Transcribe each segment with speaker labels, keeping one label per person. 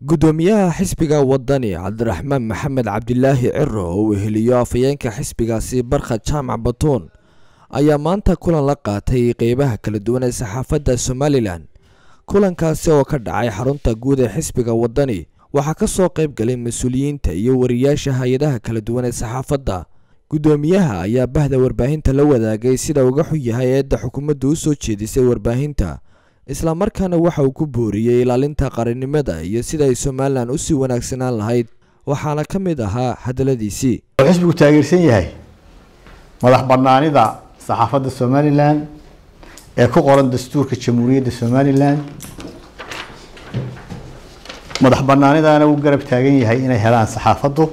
Speaker 1: gudoomiyaha xisbiga wadani cabdiraxmaan maxamed cabdilaahi ciro oo uu heliyo afhayeenka xisbigaasi barkhad jaamac batuun ayaa maanta kulan la qaatay qeybaha kala duwan ee saxaafadda somalilan kulankaasi oo ka dhacay xarunta guud ee xisbiga wadani waxaa ka soo qayb galay mas-uuliyiinta iyo wariyaasha hay-adaha kala duwan ee saxaafadda gudoomiyaha ayaa bahda warbaahinta la wadaagay sida uga xun yahay eedda xukuumaddu u soo jeedisay warbaahinta islamarkaana waxa uu ku booriyey ilaalinta qarannimada iyo sida ay somalilan usii wanaagsanaan lahayd waxaana ka mid ahaa hadaladiisii
Speaker 2: wuxuu xisbigu taageersan yahay madax banaanida saxaafadda somalilan ee ku qoran dastuurka jamhuuriyadda somalilan madax banaanidana uu garab taagan yahay inay helaan saxaafaddu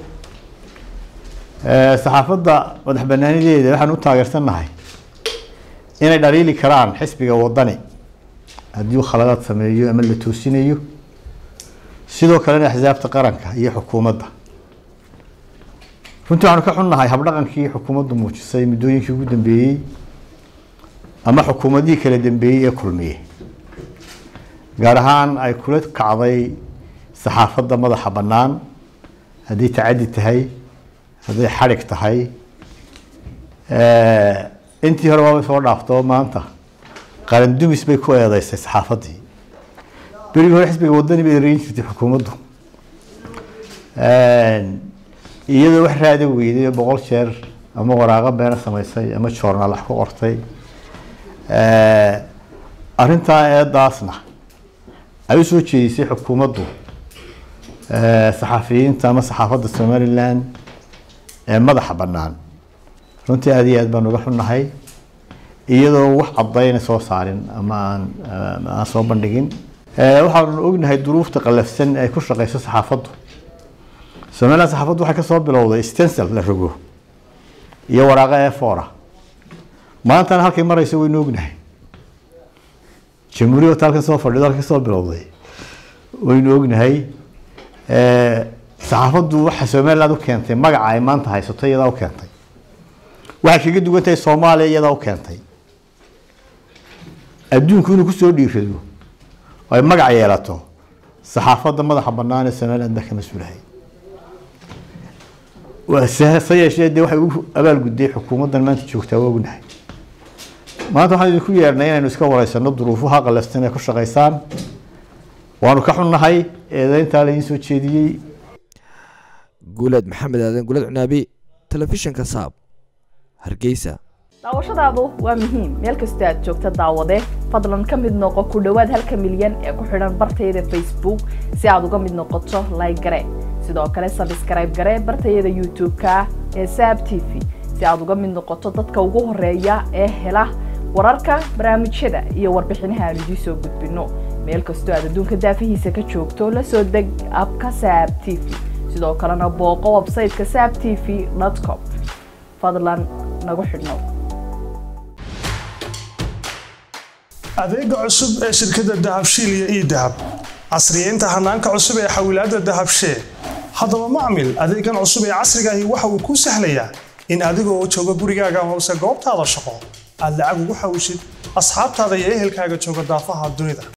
Speaker 2: saxaafadda madax banaanideeda waxaan u taageersannahay inay dhaliili karaan xisbiga wadani haddii uu khaladaad sameeyo ama la toosinayo sidoo kalena axsaabta qaranka iyo xukuumadda runtii waxaanu ka xunnahay habdhaqankii xukuumaddu muujisay muddooyinkii ugu dambeeyey ama xukuumadihii kala dambeeyey ee kulmiye gaar ahaan ay kula kacday saxaafadda madaxa bannaan hadday tacaddi tahay hadday xadhig tahay intii hore waabay soo dhaafto maanta qaran dumis bay ku eedeysay saxaafaddii berigii hore xisbiga wadani bay ereyn jirtay xukuumaddu iyadoo wax raada weyday boqol jeer ama waraaqo beena samaysay ama joornaal wax ku qortay arrintaa eedaasna ay u soo jeedisay xukuumaddu saxafiyiinta ama saxaafadda somalilan ee madaxa bannaan runtii aada iyo aad baan uga xunnahay iyadoo wax cadayna soo saarin ama aan aan soo bandhigin waxaanu ognahay duruufta qalafsan ay ku shaqeyso saxaafaddu somaliland saxaafaddu waxay kasoo bilowday stencil la rogo iyo waraaqo efora maantana halkay mareyso waynu ognahay jamhuuriyadda halkan soo fadhido halkay kasoo bilowday waynu ognahay saxaafaddu waxa somaliland u keentay magaca ay maanta haysato iyadaa u keentay waxay kaga duwan tahay soomaaliya iyadaa u keentay adduunku inuu kusoo dhiirado oo ay magac yeelato saxaafadda madaxa bannaan ee somaliland baa ka mas-uulahay se yeeshee dee waxay u abaalgudday xukuumaddan maanta joogtaa waa ognahay maanta waxaan idinku yeernay inaynu iska wareysano duruufaha qalafsan ee ku shaqeysaan waanu ka xunnahay eedeyntaa laydin soo jeediyey
Speaker 1: guuleed maxamed aadan guuled cunaabi telefishinka saab hargeysa
Speaker 3: daawashadaadu waa muhiim meel kastoo aad joogta daawade fadlan ka mid noqo ku dhowaad halka milyan ee ku xidhan bartayada facebook si aad uga mid noqoto like gare sidoo kale sabskrayb gare bartayada youtube-ka ee saab t v si aad uga mid noqoto dadka ugu horeeya ee hela wararka barnaamijyada iyo warbixinaha aan idiin soo gudbino meel kastoo aad adduunka daafihiisa ka joogto la soo deg abka saab t v sidoo kalena booqo websayteka saab t v com fadlan nagu xidhnow
Speaker 4: adeega cusub ee shirkadda dahabshiil iyo ii dahab casriyeynta hanaanka cusub ee xawilaadda dahabshee haddaba macmil adeegan cusub ee casrigaahi waxa uu kuu sahlayaa in adigoo jooga gurigaaga hoose goobtaada shaqo aad lacag ugu xawishid asxaabtaada iyo ehelkaaga jooga daafaha dunida